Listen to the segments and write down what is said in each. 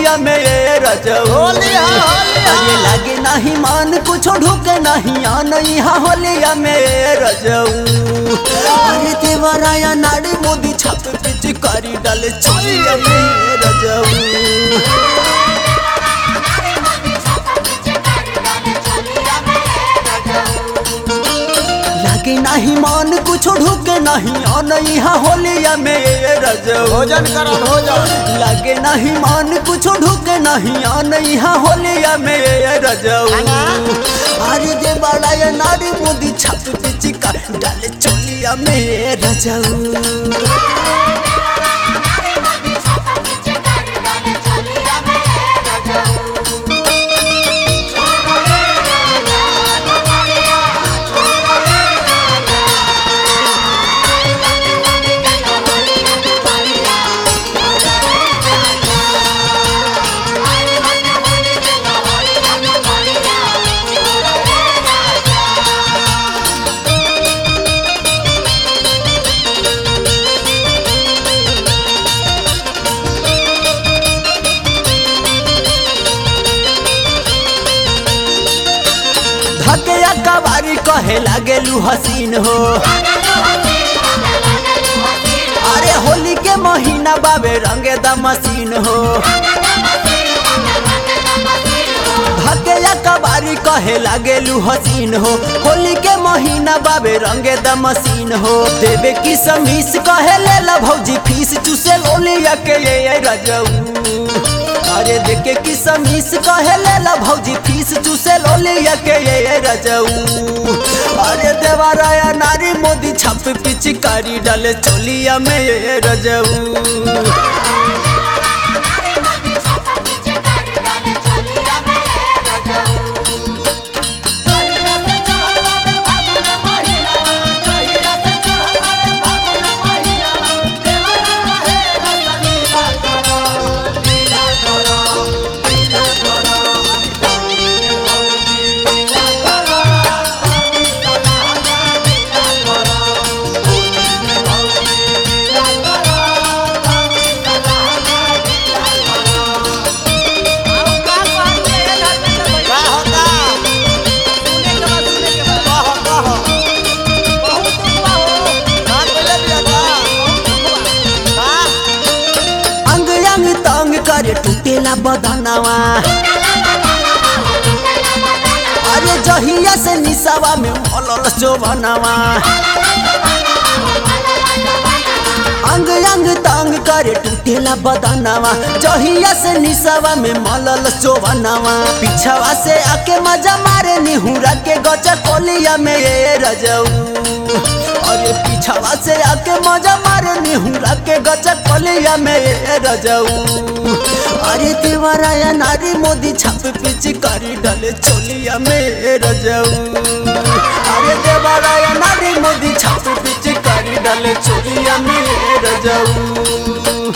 होलिया में ये रजऊ होली हा होली हा अरे लागे नहीं मान कुछ ढुके नहीं आन यहाँ होलिया में ये रजऊ अरे देवराया नाड़ी मोदी छाप पिच करी डाले चोलिया में ये रजऊ लागे नहीं मान कुछ ढुके नहीं आन यहाँ होलिया में ये रजऊ भोजन करो भोजन लागे नहीं मान कुछ ढुके नहीं आन यहाँ होलिया में ये रजऊ खाना? अरे दे बड़ा ये नारी मोदी छाप पिची का डाले चोलिया में ये रजऊ धके कबारी कहे लागेलू हसीन हो अरे होली के महीना बाबे रंगे द मशीन हो धके कबारी कहे लागेलू हसीन हो होली के महीना बाबे रंगे द मशीन हो देवे की समीस कहे ले ला भौजी फीस चूसे लोलिया के ये ये रजऊ अरे देखे की समीस कहे ले ला भौजी फीस चूसे लोलिया के ये ये रजऊ अरे देवाराया नारी मोदी छाप पिचकारी डाले चोलिया में ये रजऊ का होता कहो कहो का बोले बिया का अंग अंग तंग करे टूटेला बदनवा अरे जहिया से निसावा में मलल शोभनवा अंग अंग तंग करे टूटेला बदनवा जहिया से निसावा में मलल शोभनवा पिछवा से आके मजा मारे निहुरा के गचा कोलिया में ये रजऊ अरे पिछवा से आके मजा मारे निहुरा के गचा कोलिया में ये रजऊ अरे देवराया नारी मोदी छाप पिच करी डाले चोलिया में ये रजऊ अरे देवराया नारी मोदी छाप पिच करी डाले चोलिया में ये रजऊ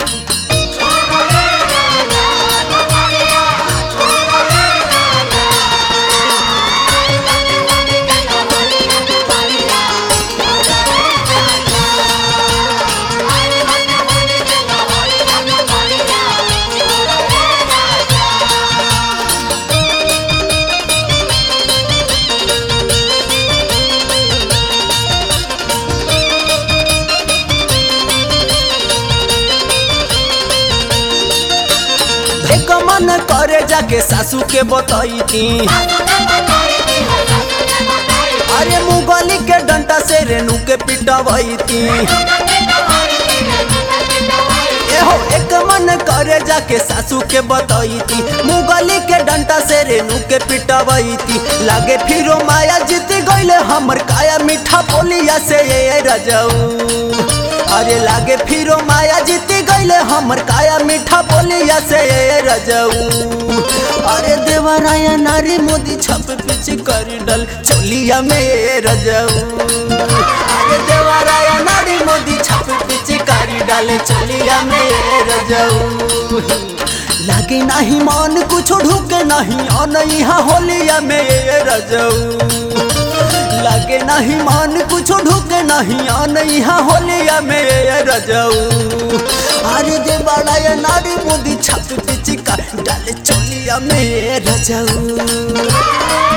एक मन करे जाके सासू के बतैती अरे मुगली के डंटा से रेणु के पिटवैती एहो एक मन करे जाके सासू के बतैती मुगली के डंटा से रेणु के पिटवैती लागे फिरो माया जीत गईले हमर काया मीठा बोलिया से ये रजऊ अरे लागे फिरो माया जीत गईले हमर काया मीठा बोलिया से ये रजऊ अरे देवराया नारी मोदी छप पिच कर डल चोलिया में ये रजऊ अरे देवराया नारी मोदी छप पिच कर डाले चोलिया में ये रजऊ लागे नहीं मान कुछ ढुके नहीं आन यहाँ होलिया में ये रजऊ लागे नहीं मान कुछ ढुके नहीं आन यहाँ होलिया में ये रजऊ अरे दे बड़ा ये नारी मोदी छप पिच का रतिया में रजऊ